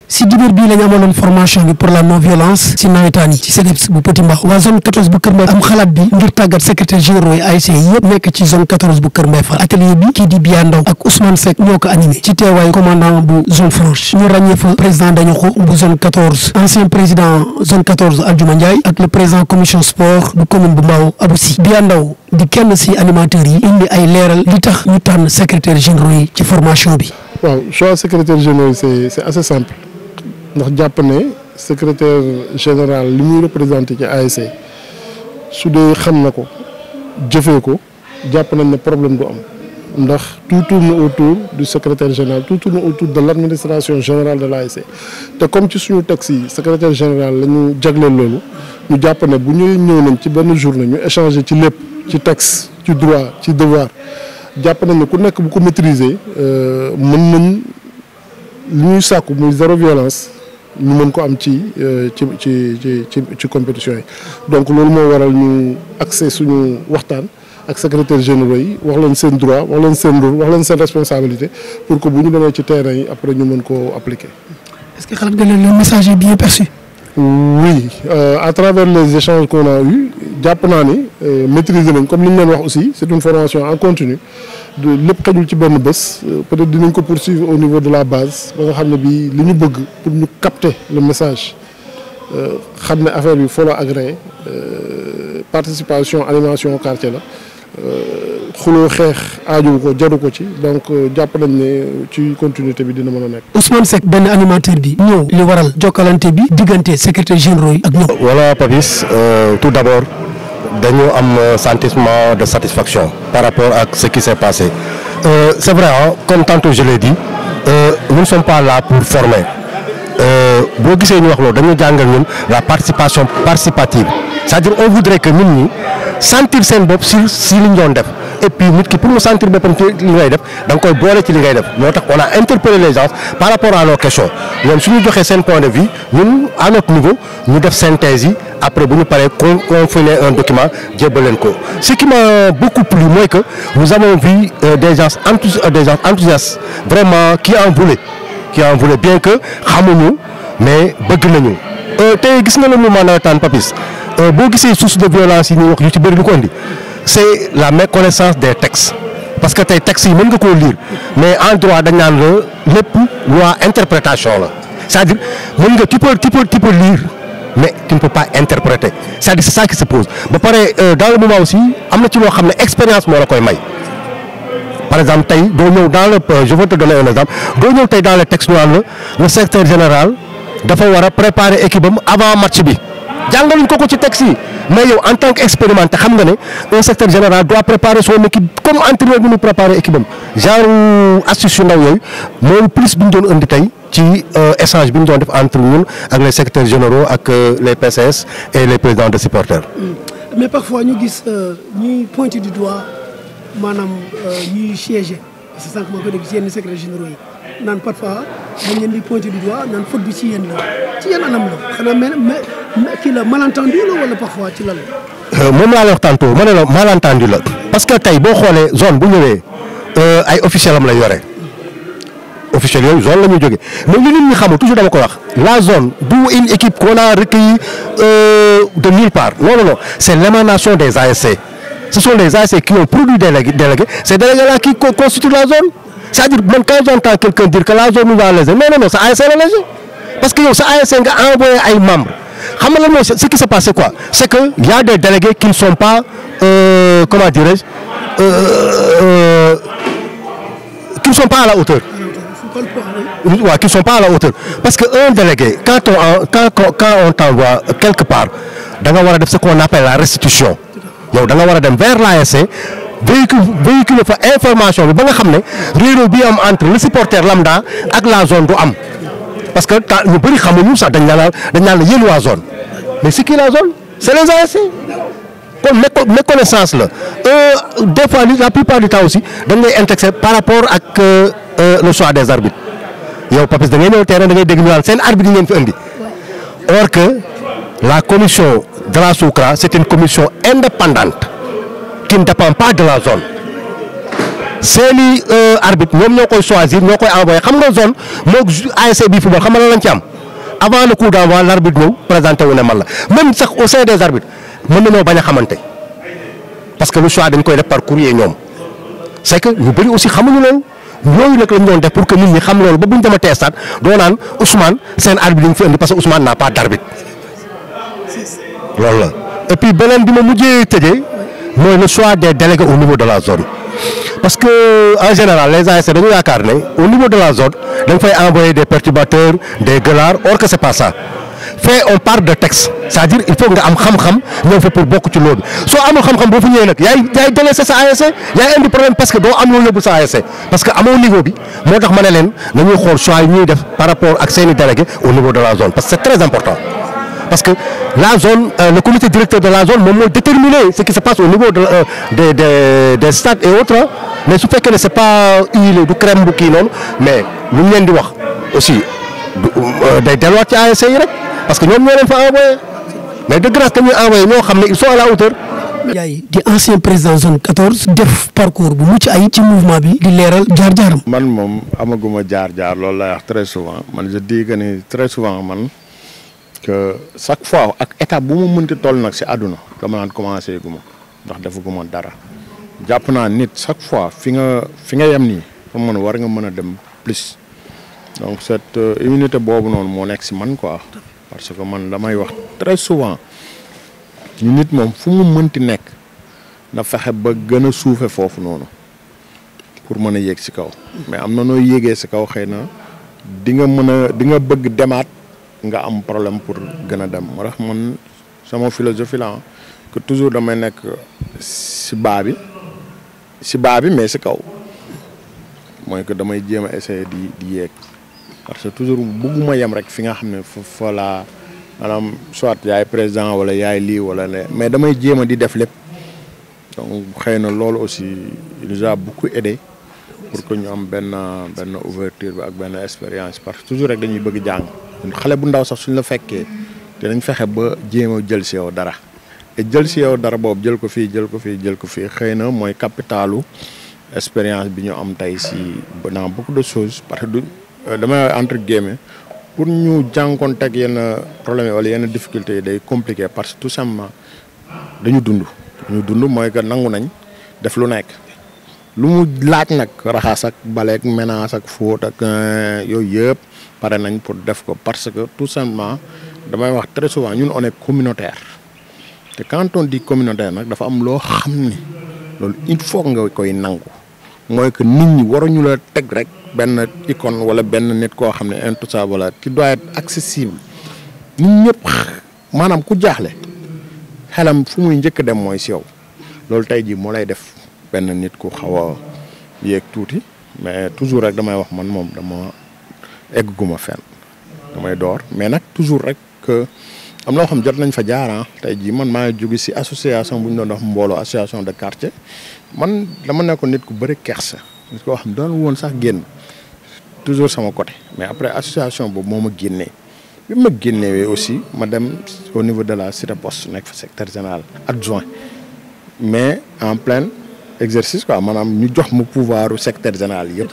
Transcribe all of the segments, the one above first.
si dibéer bii la ñu amaloon formation bi pour la non violence si nawetaan yi ci CDEPS bu Petit Mbao waa zone 14 bu Kër Mbay am xalaat bi ngir tàggat secrétaire généraux yi ASC yëpp nekk ci zone 14 bu Kër Mbay Fall atelier bi kii di Biya Ndaw ak Ousmane Seck ñoo ko animé ci teewaayu commandant bu zone franche ñu ràññee fa président dañu ko bu zone 14 ancien président zone 14 Aldiouma Ndiaye ak le président commission sport bu commune bu Mbao Abou Sy Biya Ndaw di kenn si animateurs yi indi ay leeral li tax ñu tànn secrétaire généraux yi ci formation bi waaw choix secrétaire général c'est c'est assez simple ndax jàpp ne secrétaire général li muy représenté ci ASC su dee xam na ko jëfee ko jàpp nañ ne problème du am ndax tout tourne autour du secrétaire général tout tourne autour de l'administration générale de l'ASC te comme ci suñu texte yi secrétaire général la ñu jagleel loolu ñu jàpp ne bu ñu ñëw nañ ci benn journée ñu échanger ci lépp ci texte ci droit ci devoir jàpp nañ ne ku nekk bu ko maîtriser mën nañ li ñuy sàkku muy zéro violence ñu mën ko am ci ci ci ci ci compétition yi donc loolu moo waral ñu accès suñu waxtaan ak secrétaire généraux yi wax leen seen droit wax leen seen rôle wax leen seen responsabilité pour que bu ñu demee ci terrain yi après ñu mën koo appliquer. est-ce que xalaat nga leen le message est bien perçu. oui euh, à travers les échanges qu'on a eu jàpp naa ni maîtriser nañ comme li ñu leen wax aussi c'est une formation en continu de lépp xajul ci benn bés peut-être dinañ ko poursuivre au niveau de la base ba nga xam ne bii li ñu bëgg pour ñu capter le message xam ne affaire bi follow agréé participation animation quartier la xuloo xeex aaju ko jaru ko ci donc jàpp nañ ne ci continuité bi dina mën a nekk. Ousmane Seck benn animateur bi ñëw li waral jokkalante bi diggante secrétaire généraux yi ak ñoom. voilà Papis euh, tout d'abord dañu am sentiment de satisfaction par rapport à ce qui s'est passé euh, c'est vrai hein, comme tantôt je l'ai dit euh, nous ne sommes pas là pour former boo gisee ñu wax loolu dañu jàngal ñun la participation participative c'est-à-dire on voudrait que nit ñi sentir seen bopp si si li ñu doon def et puis nit ki pour mu sentir boppam ci li ngay def da nga koy boole ci li ngay def moo tax on a interpellé les gens par rapport à nos questions ñoom su ñu joxee seen point de vue ñun à notre niveau ñu def synthèse yi après bu ñu paree con confiner un document jébbal leen ko ce qui m'a beaucoup plu mooy que nous avons vu euh, des gens enthousi des gens enthousiastes vraiment qui en voulaient qui en voulaient bien que xamuñu mais bëgg nañu tey gis nga le mouvement nawetaan Papis boo gisee source de violence yi ñuy wax yu ci bëri lu ko indi c'est la méconnaissance des textes parce que tey textes yi mën nga koo lire mais en droit dañ naan la lépp loi interprétation la c'est-à-dire mën nga tu peux tu peux tu peux lire mais tu ne peux pas interpréter c'est-à-dire c'est ça qui se pose ba pare dans le moment aussi am na ci loo xam ne expérience moo la koy may par exemple tey doo ñëw dans le je vais te donner un exemple doo ñëw tey dans le texte ñu naan la le secrétaire général dafa war a préparer équipe am avant match bi jàngaluñ ko ko ci texte yi mais yow en tant qu'expérimenté xam nga ne un secrétaire général doit préparer son équipe comme entraîneur bi ñu préparer équipe am genre astuce yu ndaw yooyu mooy plus bi ñu doon indi tey ci échange bi ñu doon def entre ñun ak les secrétaires généraux ak les PCS et les présidents de supporters. mais parfois ñu gis ñuy pointer du doigt maanaam ñuy siéger c'est ça que ma ko dégg ci yenn secrétaires généraux yi. naan parfois dañ leen di pointer du doigt naan faute bi ci yéen la ci yéen anam la xanaa mais mais kii la malentendu la wala parfois ci lan la. moom laa la wax tantôt ma ne la malentendu la parce que tey boo xoolee zone bu ñëwee ay officiels am la yore officiels yooyu zone la ñuy jógee mais li nit ñi xamul toujours dama ko wax la zone du une équipe qu'on a recueillie de nulle part non non non c'est l'émanation des ASC ce sont les ASC qui ont produit des délégués ces délégués-là qui constituent la zone. c'est-à-dire man quand j'entends quelqu'un dire que la zone nous a lésé non non non sa ASC la lésé parce que yow sa ASC nga envoyé ay membres xam nga lan mooy ce qui s'est passé quoi c'est que y a des délégués qui ne sont pas euh, comment dirais-je euh, qui ne sont pas à la hauteur. waaw qui ne sont pas à la hauteur parce que un délégué quand on quand quand on t'envoie quelque part da nga war a def ce qu'on appelle la restitution yow da nga war a dem vers l'ASC véhicule véhicule fa information bi ba nga xam ne réeróo bi am entre le supporter lambda ak la zone du am parce que temps ñu bëri xamuñu sax dañ naan dañ naan la yéen waa zone mais c'est qui la zone c'est les ASC kon méconnaissance la des fois la plupart du temps aussi dañ lay indexé par rapport ak le choix des arbitres yow Papis da ngay ñëw terrain da ngay dégg ñu naan seen arbitre yi ngeen fi indi or que la commission de la SOCRA c'est une commission indépendante qui ne dépend pas de la zone seeni arbitre ñoom ñoo koy choisir ñoo koy envoyé xam nga zone moog ASC bi football xam nga lan lañ ci am avant le coup d'envoi l'arbitre ñëw présenté wu ne man la même sax au sein des arbitres mën nañoo bañ a xamante parce que le choix dañ koy def par courrier ñoom c'est que ñu bëri aussi xamuñu loolu yooyu nag lañ doon def pour que nit ñi xam loolu ba buñ dematee stade doo naan Ousmane seen arbitre yi ñu fi indi parce que Ousmane n'a pas d'arbitre loolu la et puis beneen bi ma mujjee tëjee mooy le choix des délégués au niveau de la zone parce que en général les ASC dañu yaakaar ne au niveau de la zone dañ fay envoyer des perturbateurs des gueulards or que c'est pas ça fait on parle de texte c'est-à-dire il faut nga am xam-xam ñëw fa pour bokk ci loolu soo amul xam-xam boo fa ñëwee nag yaay yaay délaissé sa ASC yaay indi problème parce que doo am loo yóbbu sa ASC parce que amoo niveau bi moo tax ma ne leen nañuy xool choix yi ñuy def par rapport ak seeni délégués au niveau de la zone parce que c'est très important parce que la zone euh, le comité directeur de la zone moom moo déterminer ce qui se passe au niveau de euh, des des des stades et autres mais su fekkee ne c'est pas huilé du crème bu kii noonu mais lu ñu leen di wax aussi day delluwaat ci ASC yi rek parce que ñoom ñoo leen fa envoyé mais de grâce dañuy envoyé ñoo xam ne ils sont à la hauteur. Ndiaye di ancien président zone 14 def parcours bu mucc ay ci mouvement bi di leeral jaar-jaaram. man moom amaguma jaar-jaar loolu lay wax très souvent man je dis que ni très souvent man. que chaque fois ak étape bu ma mënti toll nag si àdduna dama naan commencé gu ma ndax defaguma dara jàpp naa nit chaque fois fi nga fi nga yem nii fa mën war nga mën a dem plus donc cette immunité boobu noonu moo nekk si man quoi parce que man damay wax très souvent ñu nit moom fu mu mënti nekk na fexe ba gën a suufe foofu noonu pour mën a yéeg si kaw mais am na noo yéegee si kaw xëy na di nga mën a di nga bëgg demaat nga am problème pour gën a dem moo tax man sama philosophie la que toujours damay nekk si baa bi si baa bi mais si kaw mooy que damay jéem a essayer di di yéeg parce que toujours bëgguma yem rek fi nga xam ne fa fa laa maanaam soit yaay président wala yaay lii wala le mais damay jéem a di def lépp donc xëy na loolu aussi il nous a beaucoup aidé pour que ñu am benn benn ouverture bi ak benn expérience parce que toujours rek dañuy bëgg jàng xale bu ndaw sax suñ la fekkee dinañ fexe ba jéem a jël si yow dara te jël si yow dara boobu jël ko fii jël ko fii jël ko fii xëy na mooy capitalu expérience bi ñu am tey si dans beaucoup de choses parce que du damay entre guillemets pour ñu jànkoonteeg yenn problème wala yenn difficultés yi day compliqué parce que tout simplement dañu dund. ñu dund mooy que nangu nañ def lu nekk lu mu laaj nag raxas ak baleek ménage ak fóot ak yooyu yëpp. pare nañ pour def ko parce que tout simplement damay wax très souvent ñun on est communautaire te quand on dit communautaire nag dafa am loo xam ni loolu il faut nga koy nangu mooy que nit ñi waruñu la teg rek benn icône wala benn nit koo xam ne intouchable wala qui doit être accessible nit ñëpp maanaam ku jaaxle xelam fu muy njëkk dem mooy si yow loolu tey jii moo lay def benn nit ku xaw a yéeg tuuti mais toujours rek damay wax man moom dama. egguma fenn damay door mais nag toujours rek que am loo xam jot nañ fa jaara tey jii man maa ngi jóge si association bu ñu doon wax mbooloo association de quartier man dama nekkoon nit ku bëri kersa nit koo xam doon woon sax génn toujours sama côté mais après association boobu moo ma génnee bi ma génnewee aussi ma dem au niveau de la cité poste nekk fa secrétaire général adjoint mais en plein exercice quoi maanaam ñu jox ma pouvoir secrétaire général yëpp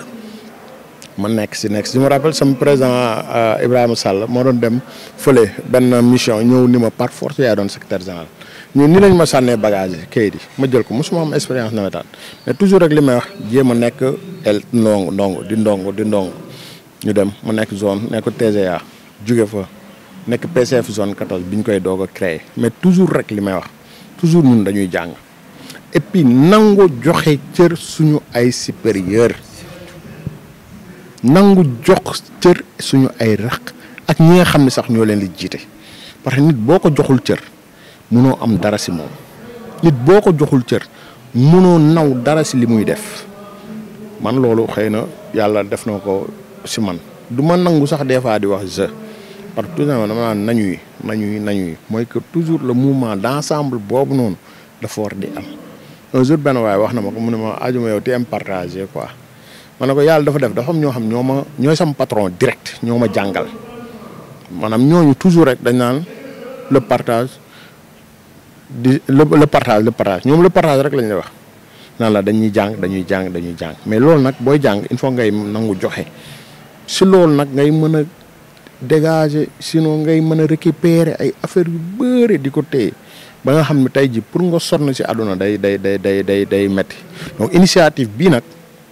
ma nekk si nekk si je me rappelle sama président Ibrahima Sall moo doon dem fële benn mission ñëw ni ma par force yaa doon secrétaire général ñun ni lañ ma sànnee bagage yi kayit yi ma jël ko mosuma am expérience nawetaan mais toujours rek li may wax jéem a nekk el ndongo ndongo di ndongo di ndongo ñu dem mu nekk zone nekk TGA jóge fa nekk PCF zone 14 bi ñu koy doog a créé mais toujours rek li may wax toujours ñun dañuy jàng et puis nangu joxe cër suñu ay supérieur nangu jox cër suñu ay raq ak ñi nga xam ne sax ñoo leen di jiite parce que nit boo ko joxul cër munoo am dara si moom nit boo ko joxul cër munoo naw dara si li muy def man loolu xëy na yàlla def na ko si man du ma nangu sax des fois di wax je parce que tout simplement dama naan nañuy nañuy nañuy mooy que toujours le mouvement d'ensemble boobu noonu dafa war di am un jour benn waaye wax na ma ko mu ne ma ajuma yow ti am partagé quoi ma ne ko yàlla dafa def dafa am ñoo xam ñoo ma ñooy sama patron direct ñoo ma jàngal maanaam ñooñu toujours rek dañ naan le partage di le le partage le partage ñoom le partage rek lañ lay wax nan la dañuy jàng dañuy jàng dañuy jàng mais loolu nag booy jàng il faut ngay nangu joxe si loolu nag ngay mën a dégager sinon ngay mën a récupérer ay affaires yu bëri di ko téye ba nga xam ne tey ji pour nga sonn si àdduna day day day day day day metti donc initiative bii nag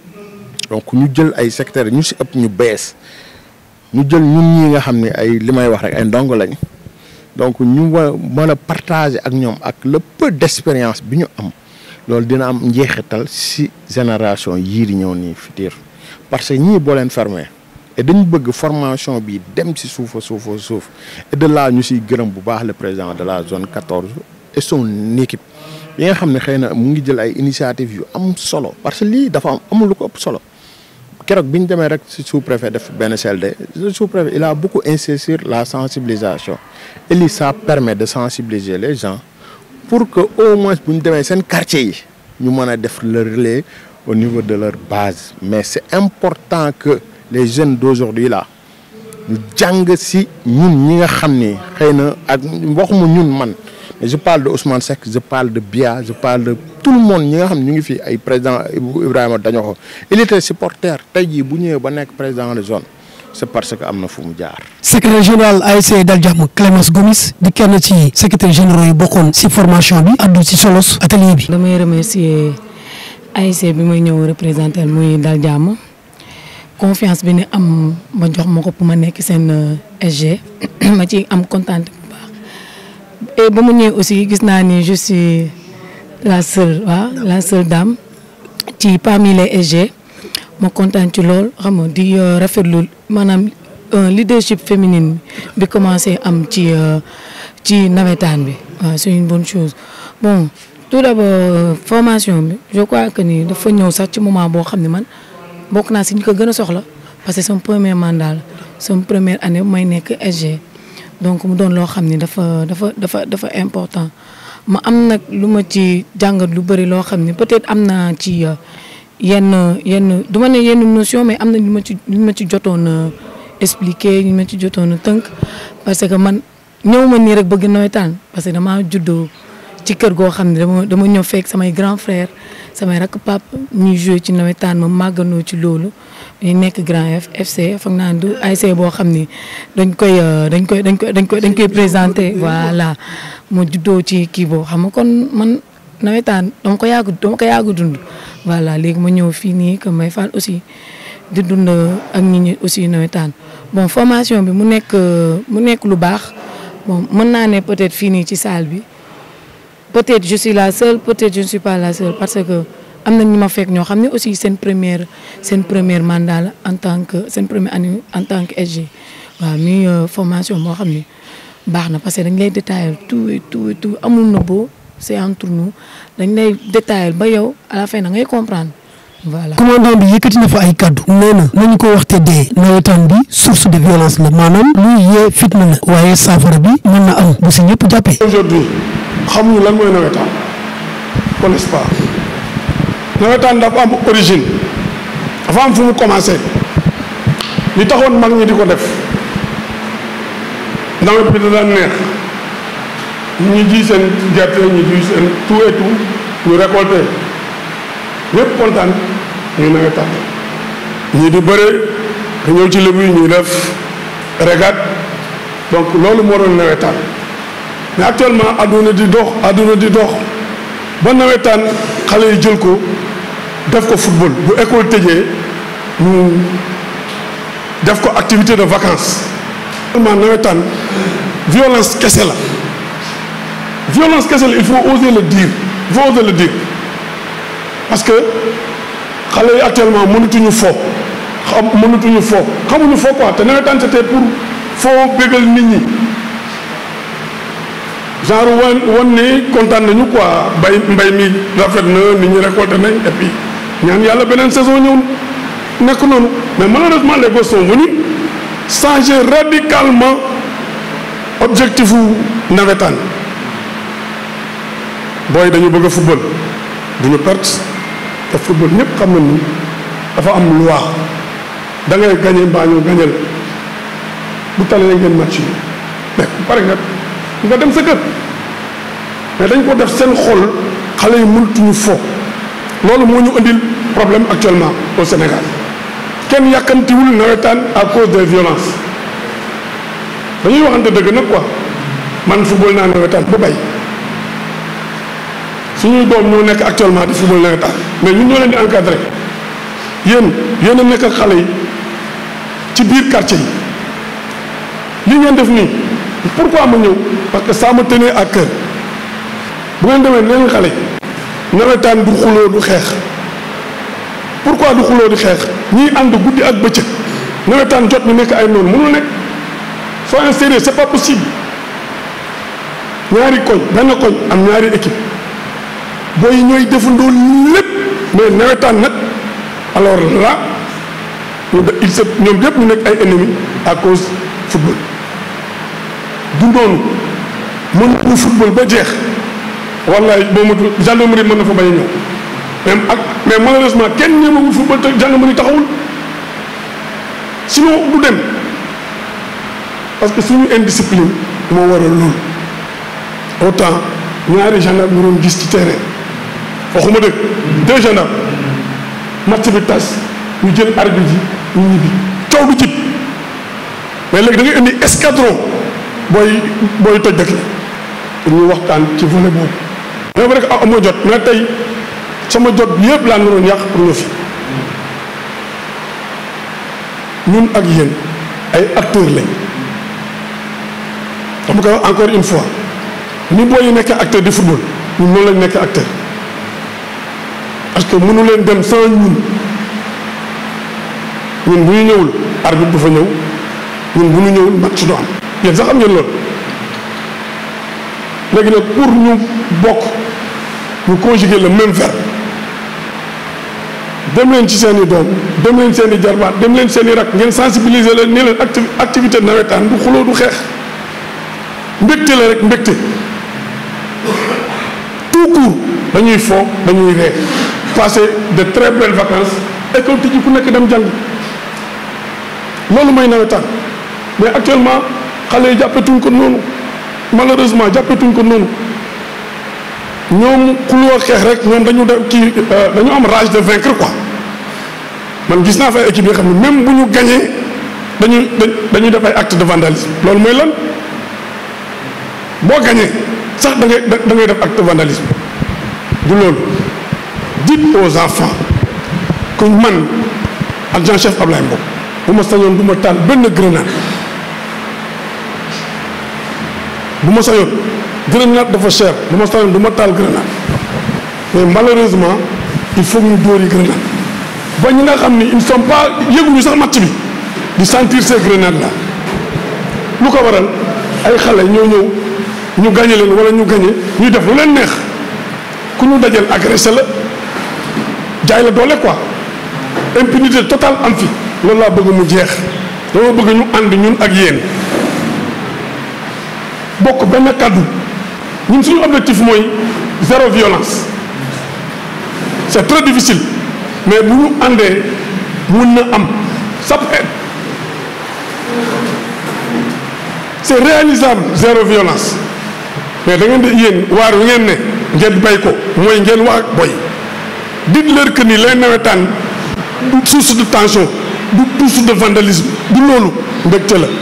donc ñu jël ay secteurs ñu si ëpp ñu bees ñu jël ñun ñii nga xam ne ay li may wax rek ay ndongo lañ donc ñu wa mën a partager ak ñoom ak le peu d'expérience bi ñu am loolu dina am njeexital si génération yii di ñëw nii futur parce que ñii boo leen fermer et dañu bëgg formation bi dem si suufa suufa suuf et de là ñu siy gërëm bu baax le président de la zone 14 et son équipe yi nga xam ne xëy na mu ngi jël ay initiative yu am solo parce que lii dafa am amul lu ko ëpp solo keroog bi ñu demee rek si sous-préfet def benn CLD le sous-préfet il a beaucoup insisté sur la sensibilisation et lii ça permet de sensibiliser les gens pour que au moins bu ñu demee seen quartier yi ñu mën a def le relais au niveau de leur base mais c'est important que les jeunes d'aujourd'hui là ñu jàng si ñun ñi nga xam ni xëy na ak waxuma ñun man mais je parle de Ousmane Seck je parle de Bia je parle de tout le monde ñi nga xam ñu ngi fi ay président Ibrahima Dañoxo il était supporter tey jii bu ñëwee ba nekk président de zone c'est parce que am na fu mu jaar. secrétaire général ASC Dal Jàmm Clémence Gomis di kenn ci secrétaire généraux yi bokkoon si formation bi addu si solos atelier bi. damay remercier ASC bi may ñëw représenter muy Dal Jàmm confiance bi ni am ma jox ma ko pour ma nekk seen SG ma ci am kontaan bu baax et ba mu ñëwee aussi gis naa ni je suis la seule waaw la seule dame ci parmi les SG ma kontaan ci lool xam nga di rafetlu maanaam leadership féminine bi commencé am ci ci nawetaan bi waaw c'est une bonne chose bon tout d'abord formation bi je crois que ni dafa ñëw sax ci moment boo xam ne man bokk naa si ñu ko gën a soxla parce que sama premier mandat la sama première année may nekk SG donc mu doon loo xam ni dafa dafa dafa dafa important ma am nag lu ma ci jàngat lu bëri loo xam ni peut-être am naa ci yenn yenn du ma ne yenn notion mais am na lu ma ci lu ma ci jotoon expliquer ñu ma ci jotoon tënk parce que man ñëw ma nii rek bëgg nawetaan parce que damaa juddoo ci kër goo xam ne dama dama ñëw fekk samay grand frère samay rakk pap ñuy joué ci nawetaan ma màggandoo ci loolu ñu nekk grand F FC foog naa du ASC boo xam ni dañ koy dañ koy dañ koy dañ koy dañ koy présenté voilà mu juddoo ci kii boobu xam nga kon man nawetaan dama ko yàgg dama ko yàgg dund voilà léegi ma ñëw fii nii que may faal aussi di dund ak nit ñi aussi nawetaan bon formation bi mu nekk mu nekk lu baax bon mën naa ne peut-être fii nii ci salle bi peut-être je suis la seule peut-être je ne suis pas la seule parce que am na ñu ma fekk ñoo xam ne aussi seen première seen première mandat la en tant que seen première année en tant que SG waaw muy formation boo xam ne baax na parce que dañ lay détailler tout et tout et tout amul na boo c'est entre nous dañ lay détailler ba yow à la fin da ngay comprendre voilà. commandant bi yëkkati na fa ay kaddu. nee na nañu ko waxte dee nawetaan bi source de violence la maanaam luy yee fitna la waaye saafara bi mën na am bu si ñëpp jàppee. aujourd'hui xamuñu lan mooy nawetaan n'est-ce pas nawetaan dafa am origine dafa am fu mu commencé li taxoon mag ñi di ko def nawet bi da daan neex ñi ji seen gerte ñi ji seen tout et tout ñu récolté ñëpp kontaan ñu nawetaan ñii di bëre nga ñëw ci lébu yi ñuy def régate donc loolu moo doon nawetaan mais actuellement àdduna di dox àdduna di dox ba nawetaan xale yi jël ko def ko football bu école tëjee ñu def ko activité de vacances. vraiment nawetaan violence kese la violence kese la il faut oser le dire il faut oser le dire parce que xale yi actuellement mënatuñu fo xam mënatuñu fo xamuñu fo quoi te nawetaan c'était pour foo bégal nit ñi. genre wan wan ni kontaan nañu quoi bay mbay mi rafet na nit ñi récolté nañ et puis ñaan yàlla beneen saison ñëw nekk noonu mais malheureusement les gosses sont venus changer radicalement objectif u nawetaan booy dañu bëgg a football du ñu perte te football ñëpp xam nañu dafa am loi da ngay gagné mbaa ñu gagné la bu talee ngeen match yi mais pare nga nga dem sa kër mais dañ ko def seen xol xale yi mënatuñu fo loolu moo ñu indil problème actuellement au Sénégal kenn yàkkamtiwul nawetaan à cause des violences dañuy waxante dëgg nag quoi man football naa nawetaan ba bay suñuy doom ñoo nekk actuellement di football nawetaan mais ñun ñoo leen di encadré yéen yéen a nekk ak xale yi ci biir quartier yi li ngeen def nii pourquoi ma ñëw parce que ça me tenait à cœur bu ngeen demee leen xale yi nawetaan du xuloo du xeex pourquoi du xuloo di xeex ñiy ànd guddi ak bëccëg nawetaan jot ñu nekk ay noonu mënul nekk soyons sérieux c'est pas possible ñaari koñ benn koñ am ñaari équipe booy ñooy defandoo lépp mais nawetaan nag alors là ñu de il se ñoom yëpp ñu nekk ay ennemis à cause football du noonu mën nañu football ba jeex wallaay boo matul gendarmerie mën na fa bañ a ñëw même ak mais malheureusement kenn ñemewul football te gendarmerie taxawul sinon du dem parce que suñu indiscipline moo waral loolu autant ñaari gendarme ñu doon gis ci terrain waxuma dëgg deux gendarmes match bi tas ñu jël arbitre yi ñu ñibbi coow du jib mais léegi da ngay indi escadron booy booy toj dëkk la ñu waxtaan ci volet boobu mais vrai que ah amoo jot mais tey sama jot bi yëpp laa naroon yàq pour ñu fi ñun ak yéen ay acteurs lañ dama koy wax encore une fois ni booy yi nekk acteur di football ñun noonu lañ nekk acteur parce que mënu leen dem sans ñun ñun bu ñu ñëwul arbitre du fa ñëw ñun bu ñu ñëwul match du am yéen sax xam ngeen loolu léegi nag pour ñu bokk ñu conjuguer le même verbe dem leen ci seen i doom dem leen seen i jarbaat dem leen seen i rak ngeen sensibiliser leen ne leen acti activité nawetaan du xuloo du xeex mbégte la rek mbégte tout court dañuy fo dañuy ree passer de très belles vacances école tijji ku nekk dem jàng loolu mooy nawetaan mais actuellement xale yi jàppetuñ ko noonu malheureusement jàppetuñ ko noonu ñoom xuloo xeex rek ñoom dañu def kii dañu am rage de vaincre quoi man gis naa fa ay équipe yoo xam ne même bu ñu gañee dañuy dañuy def ay acte de vandalisme loolu mooy lan boo gañee sax da ngay da ngay def acte de vandalisme du loolu dites aux enfants que man adjoint chef Ablaye Mbow bu ma sañoon du ma taal benn grenade bu ma sañoon grenade dafa cher bu ma sañoon du ma taal grenade mais malheureusement il faut ñu dóori grenade ba ñi nga xam ni ils ne sont pas yëguñu sax match bi di sentir ces grenades là lu ko waral ay xale ñoo ñëw ñu gañe leen wala ñu gañe ñu def lu leen neex ku ñu dajal agressé la jaay la doole quoi impunité totale am fi loolu laa bëgg mu jeex dama bëgg ñu ànd ñun ak yéen bokk benn kàddu ñun suñu objectif mooy zéro violence c'est très difficile mais bu ñu àndee mun na am ça peut être c'est réalisable zéro violence mais da ngeen di yéen waar wi ngeen ne ngeen bay ko mooy ngeen wax ak boy dites-leur que ni les nawetaan du source de tension du source de vandalisme du loolu mbégte la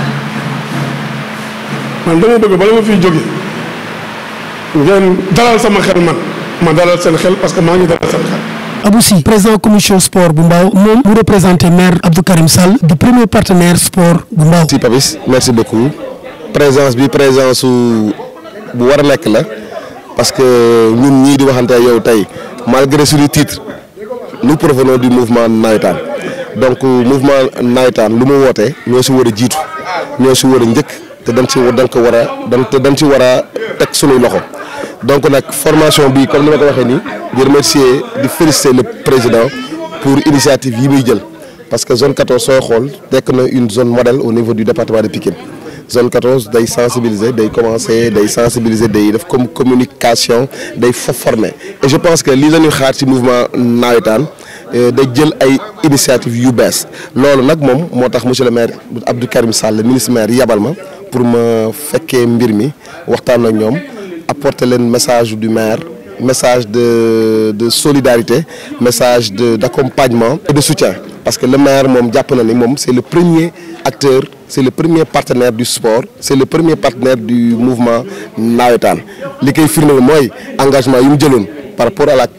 man dama bëgg bala ma fiy jóge ngeen dalal sama xel man ma dalal seen xel parce que maa ngi dalal seen xel Abou Sy président commission sport bu Mbao moom mu représenté maire Abdou Karim Sall di premier partenaire sport bu Mbao merci Papis merci beaucoup présence bi présence su bu war a nekk la parce que ñun ñii di waxante ak yow tey malgré suñu titre nous provenons du mouvement nawetaan donc mouvement nawetaan lu mu wootee ñoo si war a jiitu ñoo si war a njëkk te dañ si dañ ko war a dañ te dañ si war a teg suñuy loxo donc nag formation bi comme ni ma ko waxee nii di remercier di féliciter le président pour initiative yi muy jël parce que zone 14 sooy xool nekk na une zone modèle au niveau du département de Pikine zone 14 day sensibiliser day commencer day sensibiliser day def comme communication day fa former et je pense que lii la ñuy xaar ci mouvement nawetaan day jël ay initiative yu bees loolu nag moom moo tax monsieur le maire Abdou Karim Sall ministre maire yabal ma pour ma fekkee mbir mi waxtaan ak ñoom apporter leen message du maire message de de solidarité message de d'accompagnement et de soutien parce que le maire moom jàpp na ni moom c'est le premier acteur c'est le premier partenaire du sport c'est le premier partenaire du mouvement nawetaan li koy firndeel mooy engagement yu mu jëloon par rapport à la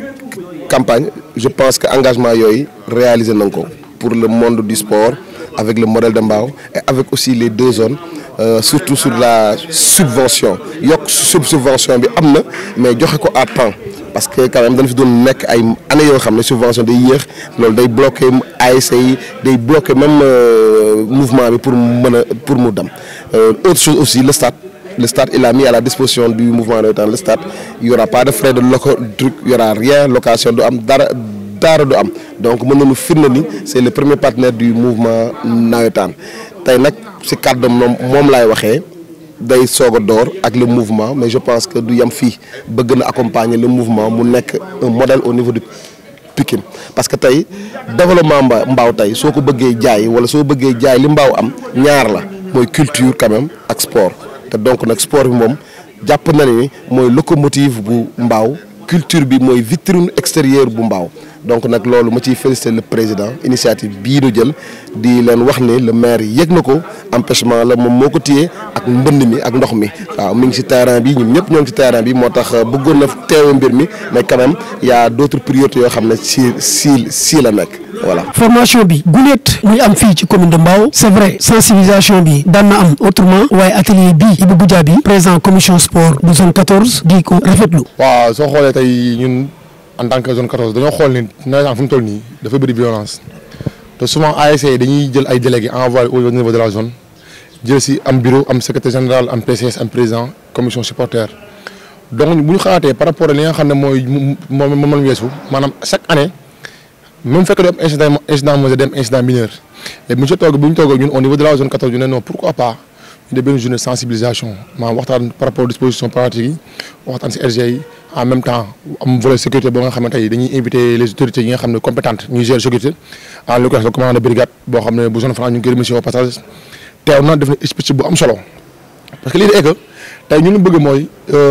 campagne je pense que engagement yooyu réalisé nañ ko pour le monde du sport avec le modèle de Mbao et avec aussi les deux zones euh, surtout sur la subvention yokk sub subvention bi am na mais joxe ko à temps parce que quand même dañ fi doon nekk ay années yoo xam ne subvention day yéex loolu day bloqué ASC yi day bloqué même mouvement bi pour mën a pour mu dem autre chose aussi le stade le stade il a mis à la disposition du mouvement navétane le stade il y aura pas de frais de loco truc il y aura rien location du am dara dara du am donc mën nañu firnde ni c'est le premier partenaire du mouvement navétane tey nag si kàddu moom moom laay waxee day soog a door ak le mouvement mais je pense que du yem fii bëgg na accompagner le mouvement mu nekk un modèle au niveau de Pikine parce que tey développement mba mbaaw tey soo ko bëggee jaay wala soo bëggee jaay li mbaaw am ñaar la mooy culture quand même ak sport te donc nag sport bi moom jàpp na ni mooy locomotive bu mbaaw culture bi mooy vitrine extérieure bu mbaaw donc nag loolu ma ciy féliciter le président initiative bii nu jël di leen wax ni le maire yëg na ko empêchement la moom moo ko téye ak mbënd mi ak ndox mi waaw mi ngi ci terrain bi ñun ñëpp ñoo ngi ci terrain bi moo tax bëggoon na teewe mbir mi mais quand même y a d'autres priorités yoo xam ne si si si la nekk voilà. formation bi guléet muy am fii ci commune de Mbao c'est vrai sensibilisation bi daan na am autrement waaye atelier bii Ibou Goudia bi président commission sport bu zone 14 di ko rafetlu. waaw soo xoolee tey ñun en tant que zone 14 dañoo xool ni nawetaan fu mu toll nii dafa bëri violence te souvent ASC dañuy jël ay délégués envoyé au niveau de la zone jël si am bureau am secrétaire général am PCS am président commission supporter donc bu ñu xalaatee par rapport ak li nga xam ne mooy moom moom la weesu maanaam chaque année même fekk du am incident incident majeur dem incident mineur léegi monsieur toog bu ñu toog ñun au niveau de la zone 14 ñu ne non pourquoi pas ñu def benn journée sensibilisation maanaam waxtaan par rapport aux dispositions pratiques yi waxtaan si RG yi en même temps am volet sécurité boo nga xamante ni dañuy inviter les autorités yi nga xam ne compétentes ñuy gérer sécurité en l'occurrence le commandant de brigade boo xam ne bu zone franc ñu ngi koy remercier au passage teew na def na expliqué bu am solo parce que lii de que tey ñu lu bëgg mooy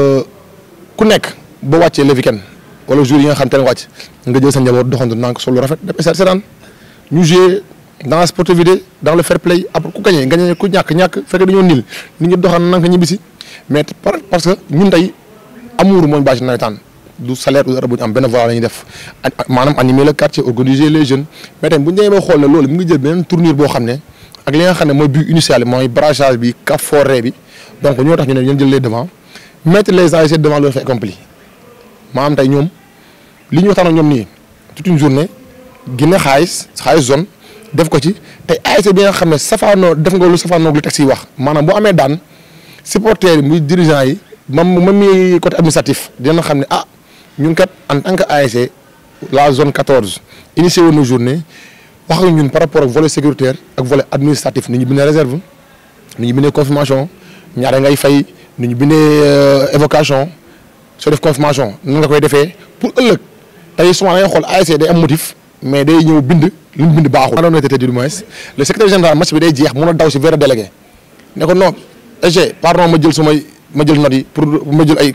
ku nekk boo wàccee le week-end wala jour yi nga xam te ne wàcc nga jël sa njaboot doxantu naan ko solo rafet def stade seetaan ñu jouer dans la sportivité dans le fair play après ku gagné gagné ku ñàkk ñàkk fekk dañoo nil nit ñi doxan nanka ñibbisi mais parce que ñun tey amour mooy bâche nawetaan du salaire du dara bu ñu am benn voie la ñuy def maanaam animer le quartier organiser les jeunes mais tamit bu ñu demee ba xool ne loolu mu ngi jël beneen tournure boo xam ne ak li nga xam ne mooy but initial mooy brassage bi cap forêt bi donc ñoo tax ñu ne ñeen jël les devant mettre les ASC devant leur fait accompli maanaam tey ñoom li ñu waxtaan ak ñoom nii toute une journée génne xaalis xaalis zone def ko ci tey ASC bi nga xam ne safaanoo def nga lu safaanoo lu tax yi wax maanaam boo amee daan supporters yi muy dirigeants yi mam mam mi côté administratif dina xam ne ah ñun kat en tant que ASC la zone 14 initié woon na journée wax ak ñun par rapport ak volet sécuritaire ak volet administratif ni ñu bindee réserve ni ñu bindee confirmation ñaare ngay fay ni ñu bindee évocation soo def confirmation nan nga koy defee pour ëllëg tey souvent da ngay xool ASC day am motif mais day ñëw bind li mu bind baaxul. maanaam honnêteté du moins le secrétaire général match bi day jeex mun a daw si vers délégué ne ko non EG pardon ma jël sumay ma jël note yi pour ma jël ay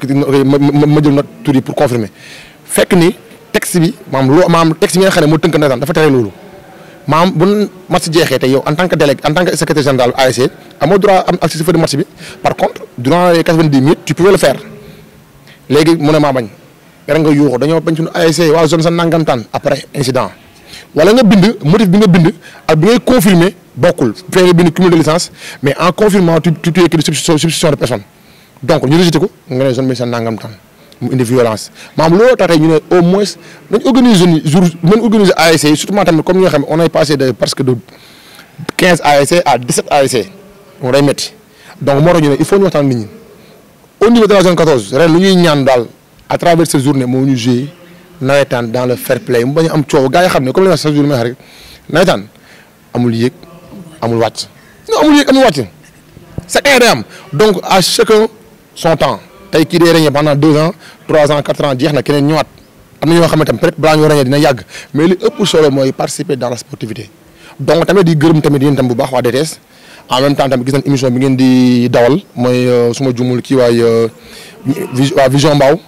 ma jël note tur yi pour confirmer fekk ni texte bi maanaam loo maanaam texte bi nga xam ne moo tënk na dafa tere loolu. maanaam bu match jeexee te yow en tant que délégué en tant que secrétaire général ASC amoo droit am accès si feuille de match bi par contre durant les quatre-vingt-dix minutes tu pouvais le faire léegi mu ne maa bañ rek nga yuuxu dañoo bañ suñu ASC waa zone sa nangamtaan après incident wala nga bind motif bi nga bind ak bi ngay confirmer bokkul fee nga bind cumul de licence mais en confirmant tu tu tu écris substitution de personne donc ñu rejeté ko nga ne zone bi sa nangamtaan mu indi violence maanaam looloo tax tey ñu ne au moins dañ organiser ni jour mën organiser ASC yi surtout tamit comme ñi nga xam ne on est passé de presque de quinze ASC à dix-sept ASC moom day métti donc moo tax ñu ne il faut ñu waxtaan nit ñi au niveau de la zone 14 ren lu ñuy ñaan daal à travers cette journée moo ñu jouer nawetaan dans le fair play mu bañ a am coow gars yi xam ne comme li ma wax chaque jour may wax rek nawetaan amul yéeg amul wàcc non amul yéeg amul wàcc chaque année day am donc à chacun son temps tey kii day régné pendant deux ans trois ans quatre ans jeex na keneen ñëwaat am na ñoo xamante ne peut-être balaa ñoo régné dina yàgg mais li ëpp solo mooy participer dans la sportivité donc tamit di gërëm tamit yéen tam bu baax waa DTS en même temps tamit gis nañ émission bi ngeen di dawal mooy suma jumul kii waay waa Vision Mbaaw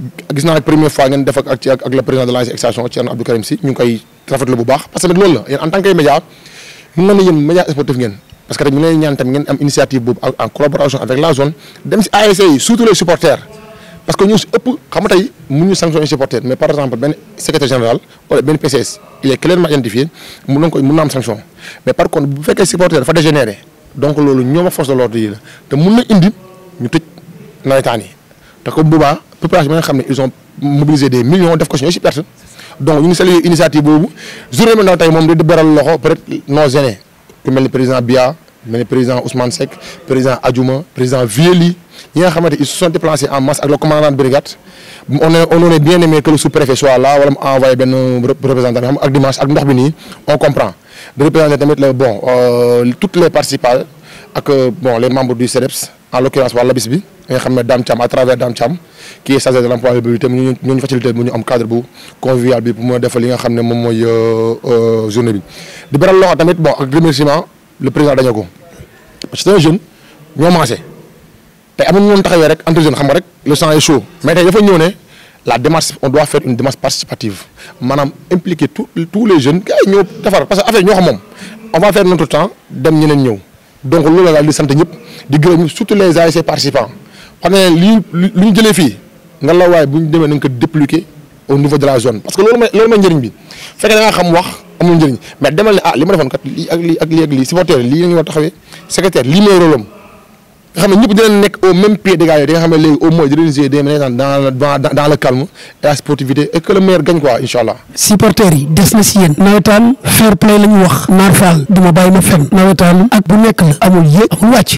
gis naa première fois ngeen def ak ak ak le président de l'ASC Extension Thierno Abdou Karim Sy ñu ngi koy rafetlu bu baax parce que nag loolu la yéen en tant que média ñu ne yéen média sportif ngeen parce que rek ñu leen ñaan tamit ngeen am initiative boobu en collaboration avec la zone dem si ASC yi surtout les supporters parce que ñu si ëpp xam nga tey mun ñu sanctionner supporter mais par exemple benn secrétaire général wala benn PCS il est clairement identifié mun nañ ko mun na am sanction mais par contre bu fekkee supporter dafa dégénéré donc loolu ñoom ak force de l'ordre yi la te mun na indi ñu tëj nawetaan yi te comme boobaa population bi nga xam ne ils ont mobilisé des millions def ko si ñooy si perte donc ñu ngi saluer initiative boobu journée bi ndaw tey moom di beral loxo peut être non gêné ku mel ni président Bia mel ni président Ousmane Seck président Adjouma président Vieli ñi nga xamante ils se sont déplacés en masse ak le commandant de brigade on est on aurait bien aimé que le sous-préfet soit là wala mu envoyé benn représentant bi xam ak dimanche ak ndox bi nii on comprend de représenter tamit le bon toutes les participants ak bon les membres du CEDEPS en l'occurrence waa Labis bi nga xam ne Dame Thiam à travers Dame Thiam qui est chargé de l'employabilité mu ñu ñu facilité bu ñu am cadre bu convivial bi pour mu defal li nga xam ne moom mooy journée bi. di beral loxo tamit bon ak remerciement le président dañoo ko parce que c'est un jeune ñoo maase tey amuñu woon taxawee rek entre jeunes xam nga rek le sang est chaud mais tey dafa ñëw ne la démarche on doit faire une démarche participative maanaam impliquer tous tous les jeunes gars yi ñëw defar parce que affaire ñoo xam moom on va faire notre temps dem ñeneen ñëw. donc loolu la daal di sant ñëpp di gërëm surtout les ASC participants xam ne lii li ñu jëlee fii nga la waaye bu ñu demee nañ ko dépliquer au niveau de la zone parce que loolu mooy loolu mooy njëriñ bi fekkee da nga xam wax amul njëriñ mais demal ne ah li ma defoon kat lii ak lii ak lii ak lii supporter lii la ñu war taxawee secrétaire lii mooy rôle am nga xam ne ñëpp dinañ nekk au même pied d'égalité di nga xam ne léegi au moins dinañ jouer des dans dans dans le calme et la sportivité et que le meilleur gagne quoi incha allah. supporters yi des na si yéen nawetaan fair play la ñu wax naar faal du ma bàyyi ma fen nawetaan ak bu nekk la amul yéeg amul wàcc